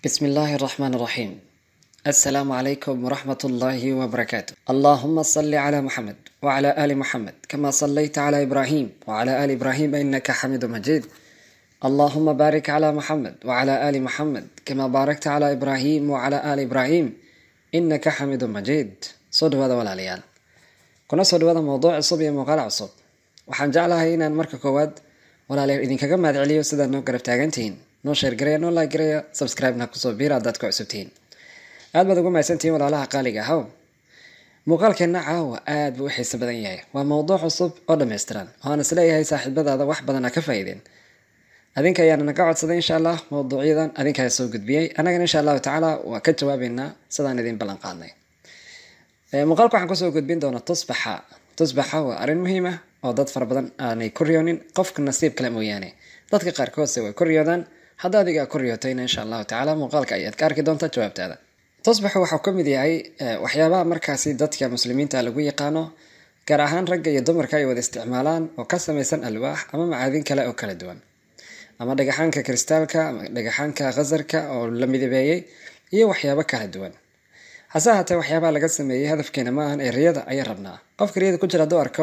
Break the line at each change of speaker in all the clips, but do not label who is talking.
بسم الله الرحمن الرحيم السلام عليكم ورحمة الله وبركاته اللهم صل على محمد وعلى آل محمد كما صليت على إبراهيم وعلى آل إبراهيم إنك حميد مجيد اللهم بارك على محمد وعلى آل محمد كما باركت على إبراهيم وعلى آل إبراهيم إنك حميد مجيد صدوا هذا ولا ليال kuna soo dhawaada mowduuc cusub iyo muuqaal cusub waxaan jeclahay inaan marka koowaad walaalayaal idinkaga mahad celiyo sidaad noo garab taagantihiin noo sheergareya noo laaggareya subscribe-na kusoo biir haddaad ku cusubtihiin aad baad ugu mahadsantihiin walaalaha qaaliga ahow muuqaalkeenna caawa aad buu u xiiso badan yahay waa mowduuc cusub oo dhammaystiran waxaan isleeyahay saaxiibadaada wax badana ka faa'iideen adinka ayaana naga codsaday insha allah mowduucyadan adinkaa soo gudbiyey annagana insha allahu tacaala waa ka jawaabeynaa sidaan idin ballan qaadnay muuqaalka waxaan kusoo gudbin doonaa tusbaxa tusbaxa waa arrin muhiim ah oo dad fara badan aanay ku riyoonin qofka nasiib kale mooyaane dadka qaarkoodse way ku riyoodaan hadda adigaa ku riyootayna insha allahu tacaala muuqaalka ayaad ka arki doontaa jawaabtaada tusbaxu waxau ka mid yahay waxyaabaha markaasi dadka muslimiinta lagu yaqaano gaar ahaan ragga iyo dumarka ay wada isticmaalaan oo ka samaysan alwaax ama macaadin kale oo kala duwan ama dhagaxaanka kristaalka ama dhagaxaanka khasarka oo la midabeeyey iyo waxyaabo kala duwan hase ahaatee waxyaabaha laga sameeyey hadafkeena ma ahan ee riyada ayaa rabnaa qofka riyada ku jira hadduu arko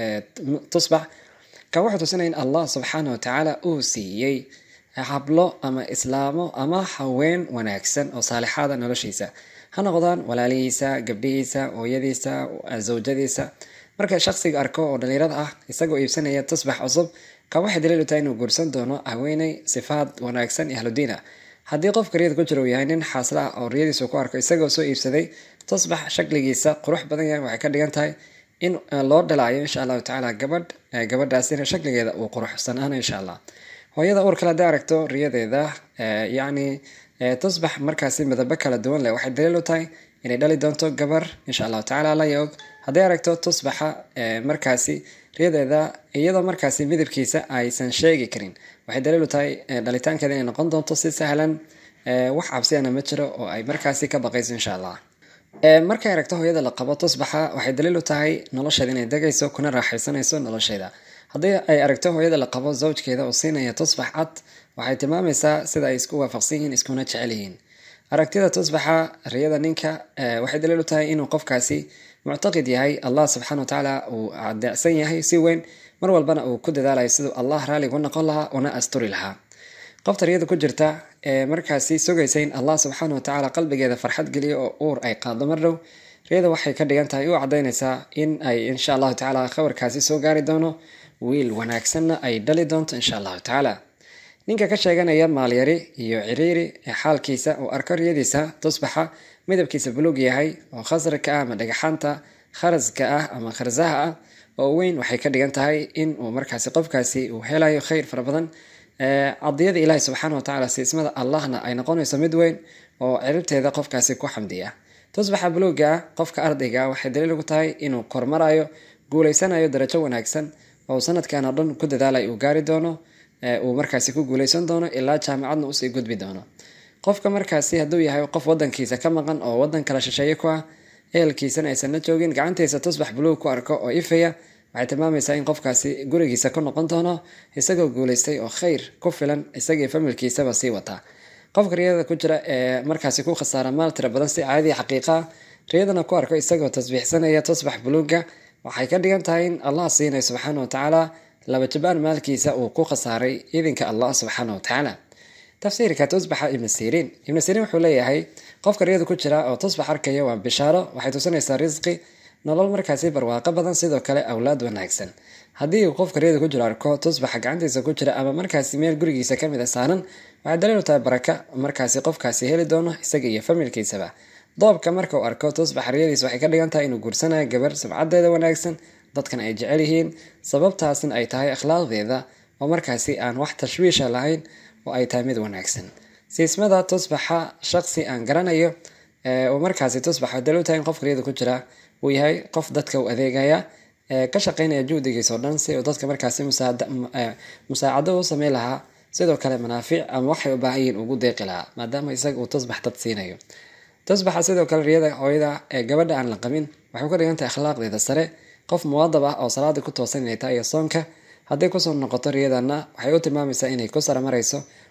tusbax kan wuxuu tusinaya in allah subxaana watacaala uu siiyey hablo ama islaamo ama haween wanaagsan oo saalixaada noloshiisa ha noqdaan walaalihiisa gabdhihiisa hooyadiisa zawjadiisa marka shaqsiga arko oo dhalinyarada ah isagoo iibsanaya tusbax cusub kan waxay daliil u tahay inuu guursan doono haweeney sifaad wanaagsan iyo ahludiin ah haddii qofka riyada ku jira uu yahay nin xaasla ah oo riyadiisu ku arko isagoo soo iibsaday tusbax shakligiisa qurux badan yahay waxay ka dhigan tahay in loo dhalaayo insha allahu tacaala gabadh gabadhaasina shakligeeda uu quruxsanaana insha allah hooyada uur kale hadday aragto riyadeeda yacni tusbax markaasi midabo kala duwan leh waxay daliil u tahay inay dhali doonto gabar insha allahu tacala alla yaog hadday aragto tusbaxa markaasi riyadeeda iyadoo markaasi midabkiisa aysan sheegi karin waxay daliil u tahay dhalitaankeeda inay noqon doonto si sahlan wax cabsiyana ma jiro oo ay markaasi ka baqayso insha allah markay aragto hooyada la qabo tusbaxa waxay daliil u tahay nolosheeda inay degayso kuna raaxaysanayso nolosheeda haddii ay aragto hooyada la qabo zawjkeeda oo siinaya tusbax cad waxay tilmaamaysaa sida ay isku waafaqsan yihiin iskuna jecel yihiin aragtida tusbaxa riyada ninka waxay daliil u tahay inuu qofkaasi muctaqid yahay allah subxana watacaala uu adeecsan yahay si weyn mar walbana uu ku dadaalayo siduu allah raaligu noqon lahaa una asturi lahaa qofta riyada ku jirta ee markaasi sugaysa in allah subxaana watacaala qalbigeeda farxad geliyo oo uur ay qaado mar dhow riyada waxay ka dhigan tahay u cadaynaysaa in ay insha allahu tacaala khabarkaasi soo gaari doono wiil wanaagsanna ay dhali doonto insha allahu tacaala ninka ka sheeganaya maalyari iyo ciriiri ee xaalkiisa uu arko riyadiisa tusbaxa midabkiisa buluug yahay oo khasrika ah ama dhagaxaanta kharaska ah ama kharsaha ah oo weyn waxay ka dhigan tahay in uu markaasi qofkaasi uu helayo khayr fara badan cadiyada ilaahi subxaana watacaala siismada allahna ay noqonayso mid weyn oo ciribteeda qofkaasi ku xamdiya tusbaxa buluuga ah qofka ardayga waxay daliil ugu tahay inuu kormarayo guuleysanayo darajo wanaagsan oo sanadkan oo dhan ku dadaalay uu gaari doono uu markaasi ku guuleysan doono ilaa jaamacadna usii gudbi doono qofka markaasi hadduu yahay qof wadankiisa ka maqan oo wadan kala shisheeye ku ah ehelkiisana aysan la joogin gacantiisa tusbax buluug ku arko oo ifaya waxay tilmaamaysaa in qofkaasi gurigiisa ku noqon doono isagoo guuleystay oo khayr ku filan isagii familkiisaba sii wataa qofka riyada ku jira ee markaasi ku khasaara maal tira badan si caadi xaqiiqa ah riyadana ku arko isagoo tasbiixsanaya tusbax buluuga waxay ka dhigan tahay in allah siinay subxaana watacaala laba jabaan maalkiisa uu ku khasaaray idinka allah subxaana watacaala tafsiirka tusbaxa ibnu siriin ibnu siriin wuxuu leeyahay qofka riyada ku jira oo tusbax arkaya waa bishaaro waxay tusinaysaa risqi nolol markaasi barwaaqo badan sidoo kale awlaad wanaagsan haddii uu qofka riyada ku jiro arko tusbaxa gacantiisa ku jira ama markaasi meel gurigiisa kamid a saaran waxay daliil u tahay baraka markaasi qofkaasi heli doono isaga iyo familkiisaba doobka marka uu arko tusbaxa riyadiisa waxay ka dhigan tahay inuu guursanayo gabar sumcadeeda wanaagsan dadkan ay jecel yihiin sababtaasna ay tahay akhlaaqdeeda oo markaasi aan wax tashwiisha lahayn oo ay tahay mid wanaagsan siismada tusbaxa shaqsi aan garanayo oo markaasi tusbaxa daliil u tahay in qofka riyada ku jira uu yahay qof dadka u adeegaya ka shaqeynaya juhdigiisa oo dhan si uu dadka markaasi musaacado u sameyn lahaa sidoo kale manaafic ama waxay u baahan yihiin ugu deeqi lahaa maadaama isaga uu tusbax dad siinayo tusbaxa sidoo kale riyada hooyada ee gabadha aan la qabin waxay ka dhigan tahay akhlaaqdeeda sare qof muwaadab ah oo salaada ku toosan inay tahay iyo soonka hadday kusoo noqoto riyadana waxay u tilmaamaysaa inay ku saramarayso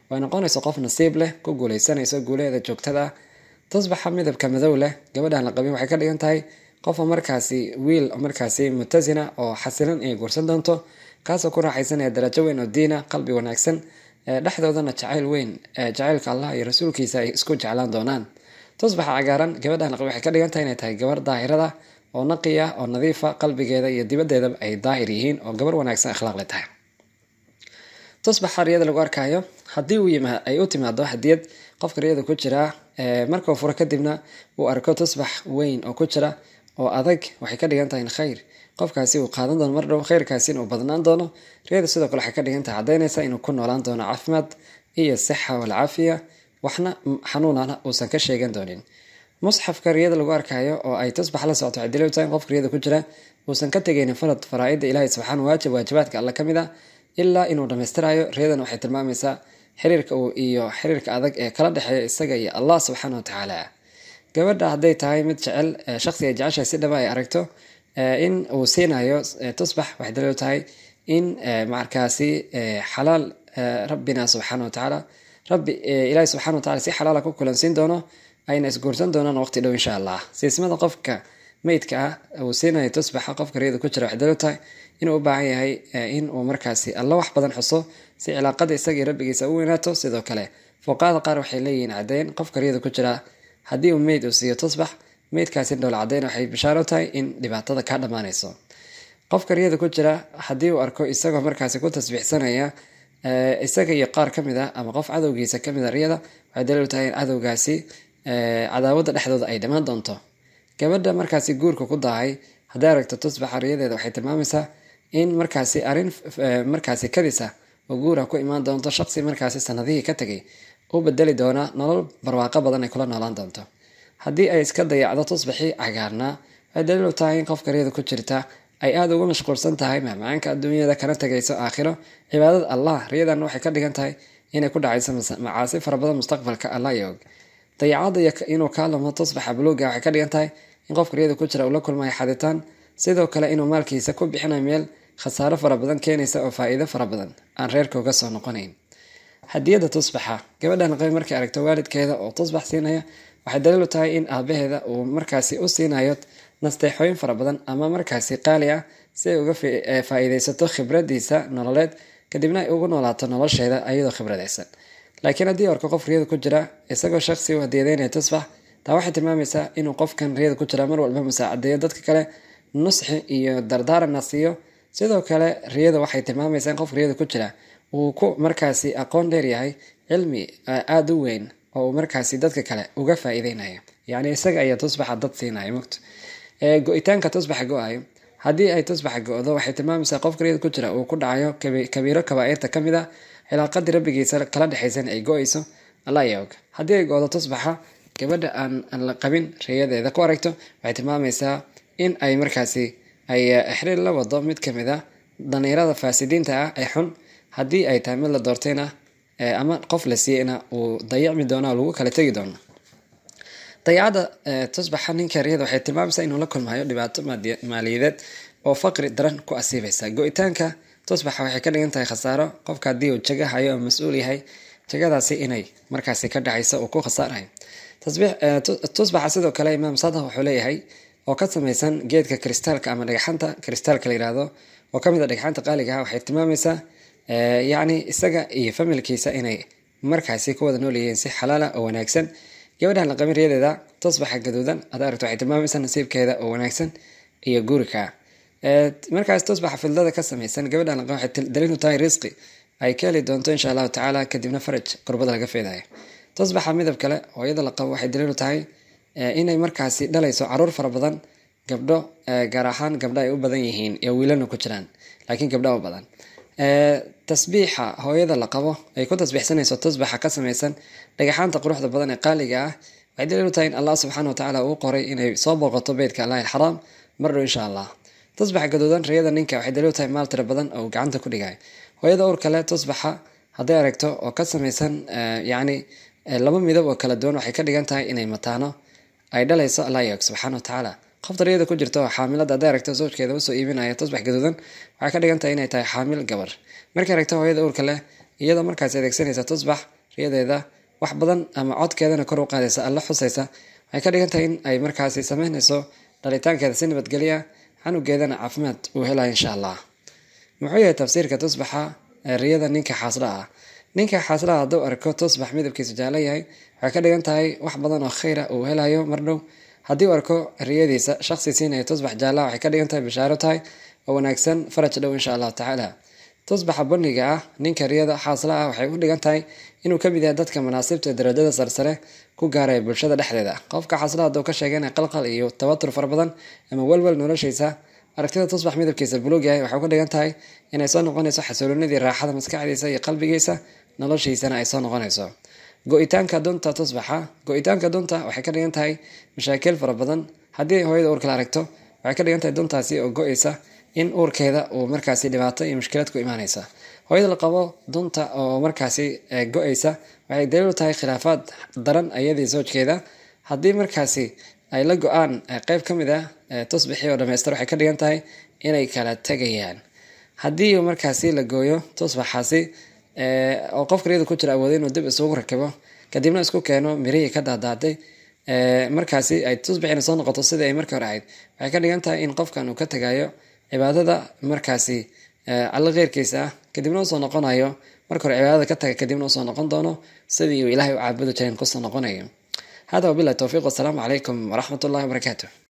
way noqonayso qof nasiib leh ku guuleysanayso guulaheeda joogtada ah tusbaxa midabka madow leh gabadhaan la qabin waxay ka dhigan tahay qofa markaasi wiil markaasi mutasina oo xasilan ay guursan doonto kaasoo ku raaxaysanaya darajo weyn oo diina qalbi wanaagsan dhexdoodana jacayl weyn jacaylka allah iyo rasuulkiisa ay isku jeclaan doonaan tusbaxa cagaaran gabadhaan la qabin waxay ka dhigan tahay inay tahay gabar daahirada oo naqiya oo nadiifa qalbigeeda iyo dibaddeedaba ay daahir yihiin oo gabar wanaagsan akhlaaqle tahay tusbaxa riyada lagu arkaayo haddii uu yima ay u timaado hadiyad qofka riyada ku jiraa markuu furo kadibna uu arko tusbax weyn oo ku jira oo adag waxay ka dhigan tahay in khayr qofkaasi uu qaadan doono mar dhow khayrkaasi inuu badnaan doono riyada sidoo kale waxay ka dhigan tahay caddaynaysa inuu ku noolaan doono caafimaad iyo sixa walcaafiya waxna xanuunana uusan ka sheegan doonin musxafka riyada lagu arkayo oo ay tusbax la socoto waxay daliil tahay qofka riyada ku jira uusan ka tegaynin farad faraa-ida ilaahay subxaana waajib waajibaadka alle ka mid a ilaa inuu dhammaystirayo riyadan waxay tilmaamaysaa xiriirka uu iyo xiriirka adag ee kala dhexeeya isaga iyo allah subxaana wa tacaala gabadha hadday tahay mid jecel shaqsiga jeceshahay si dhaba ay aragto in uu siinayo tusbax waxay daliil tahay in markaasi xalaal rabbina subxaana wa tacaala rabbi ilaahi subxana wa tacala si xalaala ku kulansiin doono ayna isguursan doonaan waqti dhow insha allah siismada qofka meydka ah uu siinayo tusbaxa qofka riyada ku jira waxay daliil tahay inuu u baahan yahay in uu markaasi alla wax badan xuso si cilaaqada isagii rabbigiisa u weynaato sidoo kale fuqaada qaar waxay leeyihiin caddeyn qofka riyada ku jira haddii uu meyd uu siiyo tusbax meydkaasi dhowl caddeyn waxay bishaaro tahay in dhibaatada kaa dhammaanayso qofka riyada ku jira haddii uu arko isagoo markaasi ku tasbiixsanaya isaga iyo qaar ka mid ah ama qof cadowgiisa ka mid a riyada waxay daliil tahay in cadowgaasi cadaawadda dhexdooda ay dhammaan doonto gabadha markaasi guurka ku daahay hadday aragto tusbaxa riyadeeda waxay tilmaamaysaa in markaasi arrin markaasi kadisa oo guura ku imaan doonto shaqsi markaasi sanadihii ka tegay u bedeli doona nolol barwaaqo badan ay kula noolaan doonto haddii ay iska dayacdo tusbaxii cagaarnaa waxay daliilu tahay in qofka riyada ku jirta ay aada uga mashquulsan tahay mahmacaanka adduunyada kana tegayso aakhiro cibaadada allah riyadan waxay ka dhigan tahay inay ku dhacayso macaasi fara badan mustaqbalka allah iyo og dayacada iyo inuu kaa lumo tusbaxa buluuga waxay ka dhigan tahay in qofka riyada ku jira uu la kulmayo xaditaan sidoo kale inuu maalkiisa ku bixinayo meel khasaaro fara badan keenaysa oo faa-iido fara badan aan reerka uga soo noqonayn hadiyada tusbaxa gabadhan qabi markay aragto waalidkeeda oo tusbax siinaya waxay daliil u tahay in aabaheeda uu markaasi u siinayo nasteexooyin fara badan ama markaasi qaali ah si ay uga faa-iideysato khibradiisa nololeed kadibna ay ugu noolaato nolosheeda ayadoo khibradaysan laakiin haddii orko qof riyada ku jira isagoo shaqsi u hadiyadeynaya tusbax taa waxay tilmaamaysaa inuu qofkan riyada ku jira mar walba musaacadeeyo dadka kale nusxi iyo dardaaranna siiyo sidoo kale riyada waxay tilmaamaysaa in qofka riyada ku jira uu ku markaasi aqoon dheer yahay cilmi aada u weyn oo uu markaasi dadka kale uga faa-iideynayo yacni isaga ayaa tusbaxa dad siinaya mogto go-itaanka tusbaxa go-ayo haddii ay tusbaxa go-do waxay tilmaamaysaa qofka riyada ku jira uu ku dhacayo kabiiro kabaa-irta ka mid a cilaaqadii rabbigiisa kala dhexaysan ay go-ayso alla ayaa og haddii ay go-do tusbaxa gabadha aan la qabin riyadeeda ku aragto waxay tilmaamaysaa in ay markaasi ay xiriir la wado mid kamid a daniirada faasidiinta ah ee xun haddii ay tahay mid la doortayna ama qof la siiyeyna uu dayacmi doona lagu kala tegi doono dayacada tusbaxa ninka riyada waxay tilmaamaysaa inuu la kulmayo dhibaato maaliyadeed oo faqri daran ku asiibaysa go-itaanka tusbaxa waxay ka dhigan tahay khasaaro qofka haddii uu jaga hayo oo mas-uul yahay jagadaasi inay markaasi ka dhacayso uu ku khasaarayo tusbaxa sidoo kale imaam sadah wuxuu leeyahay oo ka samaysan geedka kristaalka ama dhagxanta kristaalka la yihahdo oo kamid a dhagxanta qaaliga ah waxay tilmaamaysaa yacni isaga iyo familkiisa inay markaasi ku wada nool yihiin si xalaala oo wanaagsan gabadhan la qabin riyadeeda tusbaxa gaduudan ad aragto waxay tilmaamaysaa nasiibkeeda oo wanaagsan iyo guurika markaas tusbaxa fildada ka samaysan gabadhan la qabin waxay daliil u tahay risqi ay ka heli doonto insha allahu tacaala kadibna faraj qurbada laga feedayo tusbaxa midab kale oo iyada la qabo waxay daliil u tahay inay markaasi dhalayso caruur fara badan gabdho gaar ahaan gabdho ay u badan yihiin iyo wiilana ku jiraan laakiin gabdho u badan tasbiixa hooyada la qabo ay ku tasbiixsanayso tusbaxa ka samaysan dhagaxaanta quruxda badan ee qaaliga ah waxay daliil u tahay in allah subxaana watacaala uu qoray inay soo booqato beytka allahi alxaraam mar dhow insha allah tusbaxa gaduudan riyada ninka waxay daliil u tahay maal tira badan oo gacanta ku dhigayo hooyada uur kale tusbaxa hadday aragto oo ka samaysan yacni laba midab oo kala duwan waxay ka dhigan tahay inay mataano ay dhalayso allah yog subxaana watacaala qofta riyada ku jirta oo xaamilada hadday aragto sawjkeeda usoo iibinaya tusbax gaduudan waxay ka dhigan tahay inay tahay xaamil gabar markay aragto hooyada uurka leh iyadoo markaas adeegsanaysa tusbax riyadeeda wax badan ama codkeedana kor u qaadaysa alla xusaysa waxay ka dhigan tahay in ay markaasi sameynayso dhalitaankeeda si nabadgelya canugeedana caafimaad uu helaya insha allah muxuu yahay tafsiirka tusbaxa ee riyada ninka xaasla ah ninka xaaslaha hadduu arko tusbax midabkiisu jaallo yahay waxay ka dhigan tahay wax badan oo khayra uu helayo mar dhow haddii uu arko riyadiisa shaqsi siinaya tusbax jaalla waxay ka dhigan tahay bishaaro tahay oo wanaagsan faraj dhow insha allahu tacaala tusbaxa bunniga ah ninka riyada xaasla ah waxay u dhigan tahay inuu kamid yahay dadka manaasibta darajada sarsare ku gaaraya bulshada dhexdeeda qofka xaasla hadduu ka sheegana qalqal iyo tawatur fara badan ama welwel noloshiisa aragtida tusbax midabkiisa buluug yahay waxay ku dhigan tahay inay soo noqonayso xasuulinadii raaxada maskaxdiisa iyo qalbigiisa noloshiisana ay soo noqonayso go-itaanka dunta tusbaxa go-itaanka dunta waxay ka dhigan tahay mashaakil fara badan haddii hooyada uurka la aragto waxay ka dhigan tahay duntaasi oo go-eysa in uurkeeda uu markaasi dhibaato iyo mushkilad ku imaanaysa hooyada la qabo dunta oo markaasi go-eysa waxay daliil u tahay khilaafaad daran ayadii soojkeeda haddii markaasi ay la go-aan qeyb ka mid ah tusbixii oo dhamaystir waxay ka dhigan tahay inay kala tegayaan haddii markaasi la gooyo tusbaxaasi oo qofka riyada ku jira awooday inuu dib isugu rakibo kadibna isku keeno mirihii ka daadaaday markaasi ay tusbixina soo noqoto sidii ay markii hore ahayd waxay ka dhigan tahay in qofkan uu ka tegayo cibaadada markaasi alla keyrkiisa ah kadibna usoo noqonayo marka hore cibaadada ka taga kadibna usoo noqon doono sidii uu ilaahay u caabudi jiren kusoo noqonayo hada wabilahi towfiiq wasalaamu calaykum waraxmat ullahi wabarakaatu